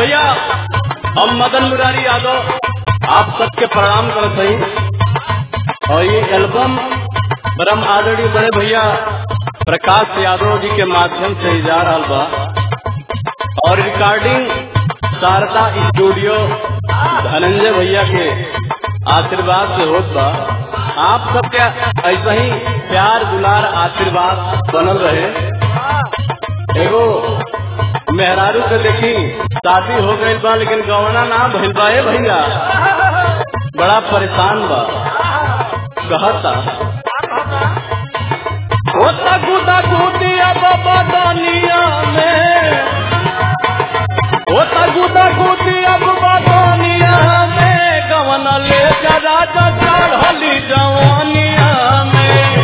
भैया हम मदन मुरारी यादव आप सबके प्रणाम करत हई और ये एल्बम ब्रह्म आदरणीय बड़े भैया प्रकाश यादव जी के माध्यम से ही जा रहा बा और रिकॉर्डिंग शारदा स्टूडियो धनंजय भैया के आशीर्वाद से होत बा आप सबके ऐसा ही प्यार दुलार आशीर्वाद बनल रहे एगो मेहरारू के देखी शादी हो गई बा लेकिन गवना ना भइल बा ए भैया बड़ा परेशान बा कहता होता गुदा गुदिया बाबा दानिया में होता गुदा गुदिया बाबा दानिया में गवना ले जा राजा चढ़ली जवानिया में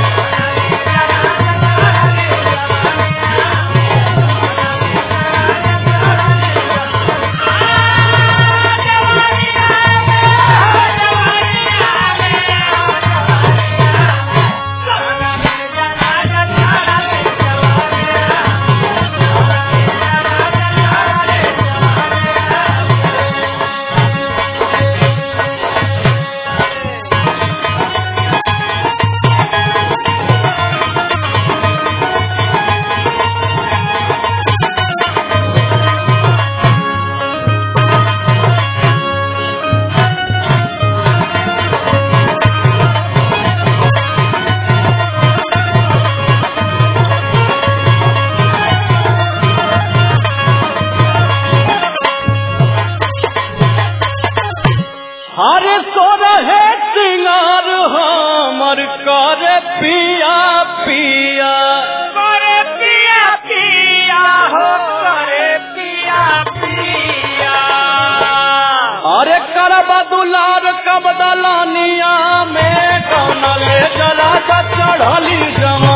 हरे सो रहे सिंगार हमर कर पिया पिया करे पिया पिया हो करे पिया पिया अरे करबा दुलार कब दलानिया में कौन ले जला चढ़ली जम